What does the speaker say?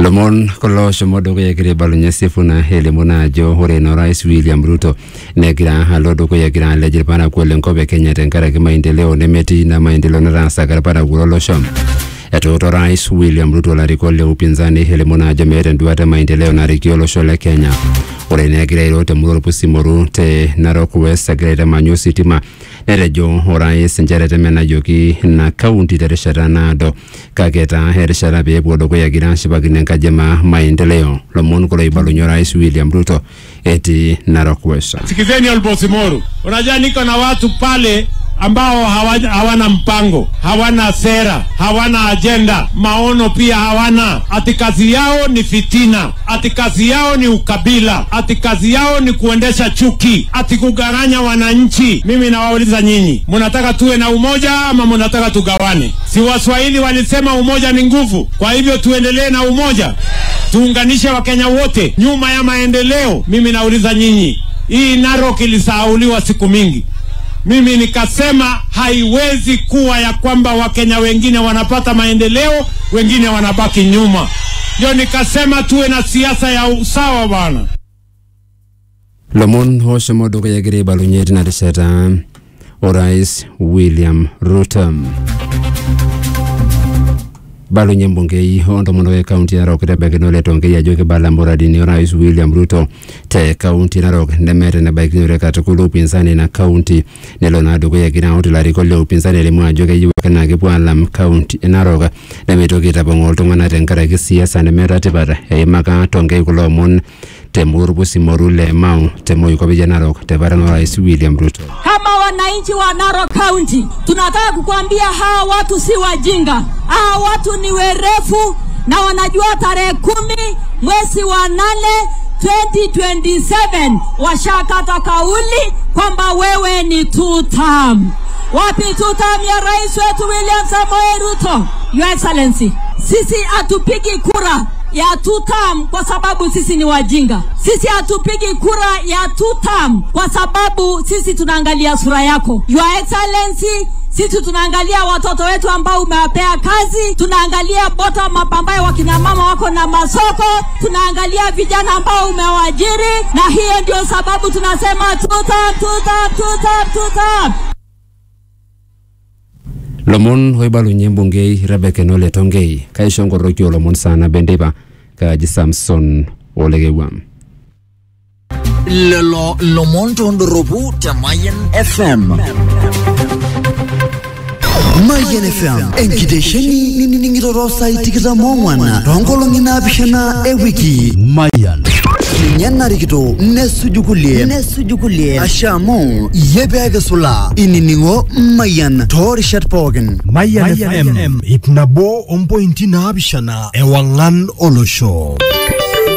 lomon kulo oshomo dukuya egira aibalunye Sifuna elimu naa ajo ore ino rais William Ruto negira alo dukuya egira alej irparakuo lenkop e Kenya tenkaraki maendeleo nemetii ina maendeleo nataasaka irparakuo lolosho etuuto rais William Ruto larikok le upinzani elimu naa ajo meeta enduata e maendeleo narikie olosho le Kenya ore negira airo temurua orpusimoru te Narok West egira aitamany ositima netejo orais nchere temenajoki ina kaunti terishata naado kake taa erishata peepuo dukuya egira ashipakino enkaji ema maendeleo lomon kulo ibalunye orais William Ruto etii Narok West. Sikizeni Olbosimoru, unajua niko na watu pale ambao hawa- hawana mpango, hawana sera, hawana ajenda, maono pia hawana. Ati kazi yao ni fitina, ati kazi yao ni ukabila, ati kazi yao ni kuendesha chuki, ati kugawanya wananchi. Mimi nawauliza nyinyi, mnataka tuwe na umoja ama mnataka tugawane? Si Waswahili walisema umoja ni nguvu? Kwa hivyo tuendelee na umoja, tuunganishe Wakenya wote nyuma ya maendeleo. Mimi nauliza nyinyi, hii Narok ilisahauliwa siku mingi mimi nikasema haiwezi kuwa ya kwamba wakenya wengine wanapata maendeleo wengine wanabaki nyuma ndio nikasema tuwe na siasa ya usawa bwana lomon oshomo dukuya egira aibalunye tina rishata orais William Ruto balunye mbungei ontomonok e kaunti narok rebekino le tonkei ajo kibala muradini orais William Ruto te kaunti narok nemeeta enebaikinore katukul upinzani ina kaunti nelo naa dukuya egira aut ilarikok le upinzani elimu ajo keyieu ake naa kepuo alam kaunti e narok nemeitoki aitapong'oo iltung'anak tenkaraki siasa nemeeta tipat eimaka tonkei kulo omon temurua orpusimoru le Mau te moikop ya Narok te paran orais William Ruto. Kama wananchi wa Narok County tunataka kukuambia hawa watu si wajinga, hawa watu ni werefu na wanajua tarehe kumi mwezi wa nane 2027 washakata kauli kwamba wewe ni two term. Wapi two term ya rais wetu William Samoei Ruto? Your Excellency, sisi hatupigi kura ya two term kwa sababu sisi ni wajinga. Sisi hatupigi kura ya two term kwa sababu sisi tunaangalia sura yako. Your Excellency, sisi tunaangalia watoto wetu ambao umewapea kazi, tunaangalia bottom up ambayo wakina mama wako na masoko, tunaangalia vijana ambao umewajiri, na hiyo ndio sababu tunasema two term, two term, two term, two term. lomon oibalunye mbungei Rebecca Nole Tongei kaisho nkoroki olomon sana bendeipa kaji Samson Olekewua lelo lomon tondoropu te Mayen FM. Mayen FM enkitesheni ninining'ito saai tikitam oong'wan toonkolong'i naapishana ewiki. Mayan ninye narikito nesuju kulie nesuju kulie asha amu iyie peekisula inining'o Mayan toorishat pookin. Mayan FM ip nabo ompointi naapishana ewang'an olosho.